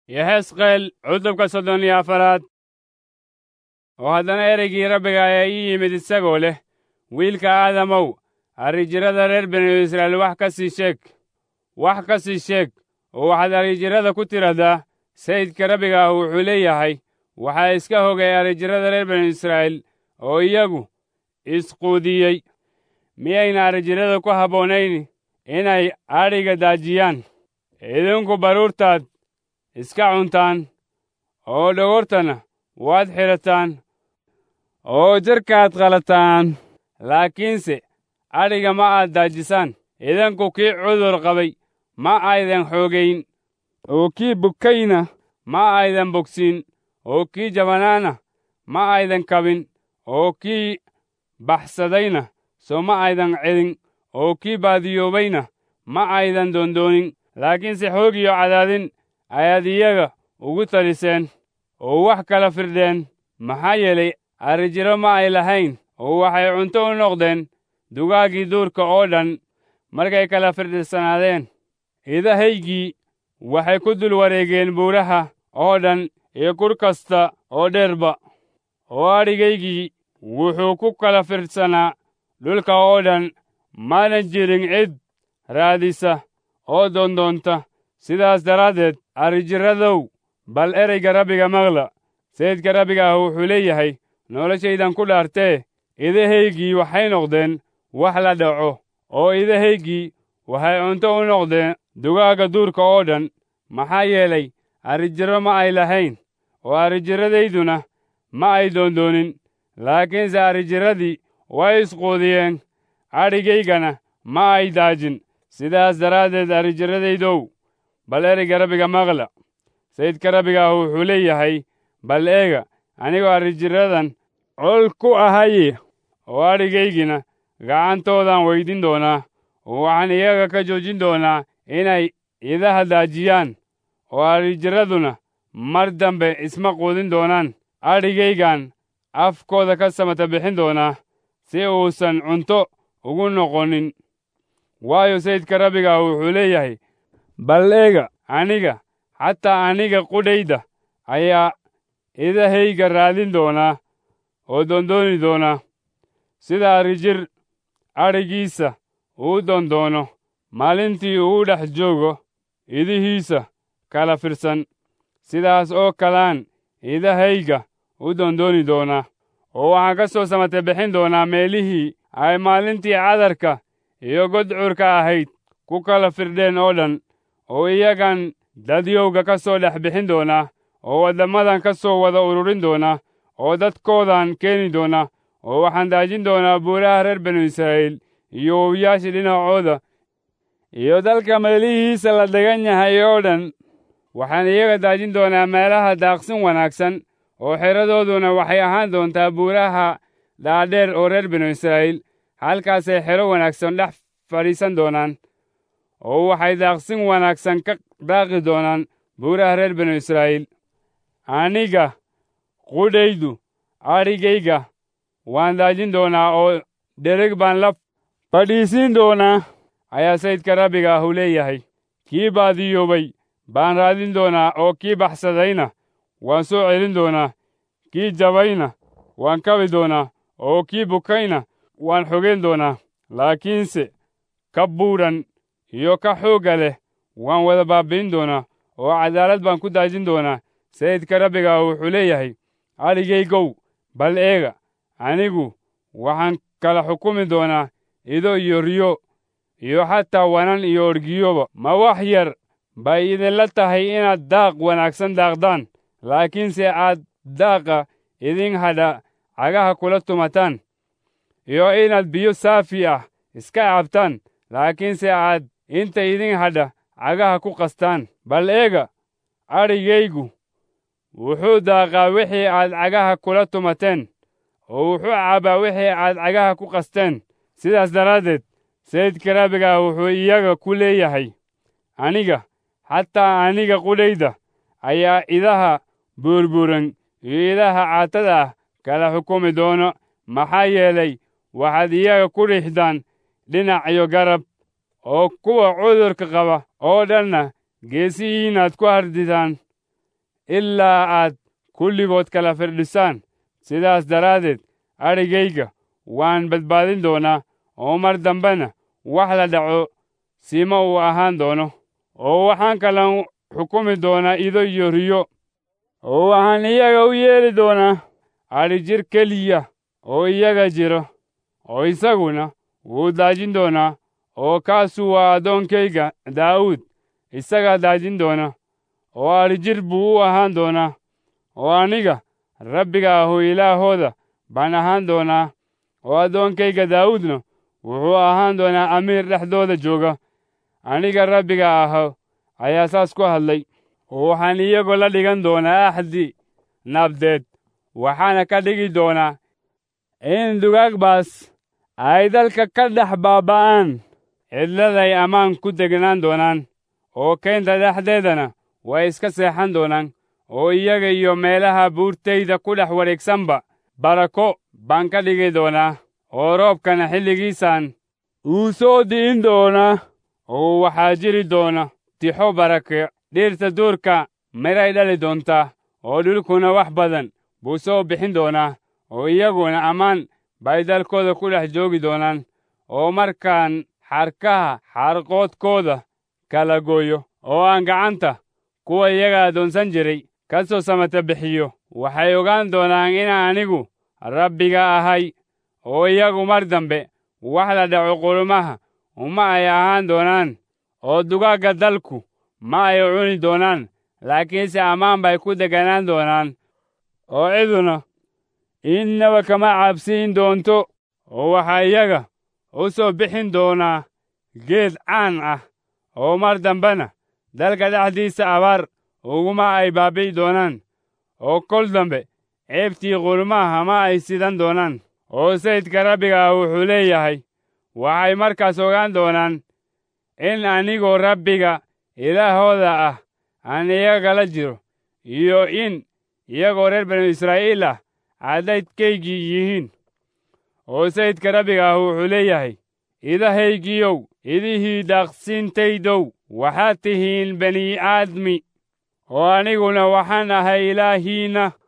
yehesqeel cutubka soddon iyo afaraad oo haddana ereygii rabbiga ayaa ii yimid isagoo leh wiilka aadamow arrijirada reer binu israa'iil wax ka sii sheeg wax ka sii sheeg oo waxaad arrijirada ku tidhahdaa sayidka rabbiga ah wuxuu leeyahay waxaa iska hogay arrijirada reer binu israa'iil oo iyagu isquudiyey miyayna arrijirada ku habboonayn inay adhiga daajiyaan idinku baruurtaad iska cuntaan oo dhogortana waad xidhataan oo jarkaad qalataan laakiinse adhiga ma aad daajisaan idinku kii cudur qabay ma aydan xoogayn oo kii bukayna ma aydan bogsiin oo kii jabanaana ma aydan kabin oo kii baxsadayna soo ma aydan celin oo kii baadiyoobayna ma aydan doondoonin laakiinse xoog iyo cadaadin ayaad iyaga ugu taliseen oo wax kala firdheen maxaa yeelay arrijiro ma ay lahayn oo waxay cunto u noqdeen dugaaggii duurka oo dhan markay kala firdhisanaadeen idahaygii waxay ku dul wareegeen buuraha oo dhan iyo kur kasta oo dheerba oo adhigaygii wuxuu ku kala firdhsanaa dhulka oo dhan maanan jirin cid raadisa oo doondoonta sidaas daraaddeed arrijiradow bal ereyga rabbiga maqla sayidka rabbiga ah wuxuu leeyahay noloshaydan ku dhaartee idahaygii waxay noqdeen wax la dhaco oo idahaygii waxay cunto u noqdeen dugaagga duurka oo dhan maxaa yeelay arrijiro ma ay lahayn oo arrijiradayduna ma ay doondoonin laakiinse arrijiradii way isquudiyeen adhigaygana ma ay daajin sidaas daraaddeed arrijiradaydow bal ereyga rabbiga maqla sayidka rabbiga ah wuxuu leeyahay bal eega anigoo arrijiradan col ku ahaye oo adhigaygina gacantoodan weydin doonaa oo waxaan iyaga ka joojin doonaa inay idaha daajiyaan oo arrijiraduna mar dambe isma quudin doonaan adhigaygan afkooda ka samata bixin doonaa si uusan cunto ugu noqonin waayo sayidka rabbiga ah wuxuu leeyahay bal eega aniga xataa aniga qudhayda ayaa idahayga raadin doonaa oo doondooni doonaa sida arrijir adhigiisa uu doondoono maalintii uu dhex joogo idihiisa kala firsan sidaas oo kalaan idahayga u doondooni doonaa oo waxaan ka soo samate bixin doonaa meelihii ay maalintii cadarka iyo godcurka ahayd ku kala firdheen oo dhan oo iyagan dadyowga ka soo dhex bixin doonaa oo waddammadan ka soo wada ururin doonaa oo dadkoodan keeni doonaa oo waxaan daajin doonaa buuraha reer binu israa'iil iyo wowyaashii dhinacooda iyo dalka meelihiisa la degan yahay oo dhan waxaan iyaga daajin doonaa meelaha daaqsin wanaagsan oo xeradooduna waxay ahaan doontaa buuraha dhaadheer oo reer binu israa'iil halkaasay xero wanaagsan dhex fadhiisan doonaan oo waxay daaqsin wanaagsan ka daaqi doonaan buuraha reer binu israa'iil aniga qudhaydu adhigayga waan daajin doonaa oo dhereg baan la fadhiisiin doonaa ayaa sayidka rabbiga ahu leeyahay kii baadiyoobay baan raadin doonaa oo kii baxsadayna waan soo celin doonaa kii jabayna waan kabi doonaa oo kii bukayna waan xogeyn doonaa laakiinse ka buudhan iyo ka xoogga leh waan wada baabbi'in doonaa oo cadaalad baan ku daajin doonaa sayidka rabbiga ah wuxuu leeyahay adhigaygow bal eega anigu waxaan kala xukumi doonaa ido iyo riyo iyo xataa wanan iyo orgiyoba ma wax yar bay idinla tahay inaad daaq wanaagsan daaqdaan laakiinse aad daaqa idin hadha cagaha kula tumataan iyo inaad biyo saafi ah iska cabtaan laakiinse aad inta idin hadha cagaha ku qastaan bal eega adhigaygu wuxuu daaqaa wixii aad cagaha kula tumateen oo wuxuu cabbaa wixii aad cagaha ku qasteen sidaas daraaddeed sayidka rabbiga ah wuxuu iyaga ku leeyahay aniga xataa aniga qudhayda ayaa idaha buurbuuran iyo idaha caatada ah kala xukumi doono maxaa yeelay waxaad iyaga ku dhixdaan dhinac iyo garab oo kuwa cudurka qaba oo dhanna geesihiinnaad ku hardidaan ilaa aad kulligood kala firdhisaan sidaas daraaddeed adhigayga waan badbaadin doonaa oo mar dambena wax la dhaco sima uu ahaan doono oo waxaan kalan xukumi doonaa ido iyo riyo oo waxaan iyaga u yeeli doonaa adhi jir keliya oo iyaga jiro oo isaguna wuu daajin doonaa oo kaasu waa addoonkayga daa'uud isagaa daajin doona oo adhi jir buu u ahaan doonaa oo aniga rabbiga ahu ilaahooda baan ahaan doonaa oo addoonkayga daa'uudna wuxuu ahaan doonaa amiir dhexdooda jooga aniga rabbiga aho ayaa saas ku hadlay oo waxaan iyagoo la dhigan doonaa axdi nabdeed waxaana ka dhigi doonaa in dugaagbaas ay dalka ka dhex baaba'aan cidladay ammaan ku degnaan doonaan oo keynta dhexdeedana way iska seexan doonaan oo iyaga iyo meelaha buurtayda ku dhex wareegsanba barako baan ka dhigi doonaa oo roobkana xilligiisaan uu soo di'in doonaa oo waxaa jiri doona tixo barake dhirta duurka miray dhali doontaa oo dhulkuna wax badan buu soo bixin doonaa oo iyaguna ammaan bay dalkooda ku dhex joogi doonaan oo markaan xarkaha xarqoodkooda kala gooyo oo aan gacanta kuwa iyaga addoonsan jiray ka soo samata bixiyo waxay ogaan doonaan inaan anigu rabbiga ahay oo iyagu mar dambe wax la dhaco qulumaha uma ay ahaan doonaan oo dugaagga dalku ma ay cuni doonaan laakiinse ammaan bay ku deganaan doonaan oo ciduna innaba kama cabsiin doonto oo waxaa iyaga u soo bixin doonaa geed caan ah oo mar dambena dalka dhexdiisa abaar uguma ay baabi'i doonaan oo kol dambe ceebtii qulumaha ma ay sidan doonaan oo sayidka rabbiga ah wuxuu leeyahay waxay markaas ogaan doonaan in anigoo rabbiga ilaahooda ah aan iyagala jiro iyo in iyagoo reer banu israa'iil ah caddaydkaygii yihiin oo sayidka rabbiga ah wuxuu leeyahay idahaygiyow idihii daaqsintaydow waxaad tihiin bani aadmi oo aniguna waxaan ahay ilaahiinna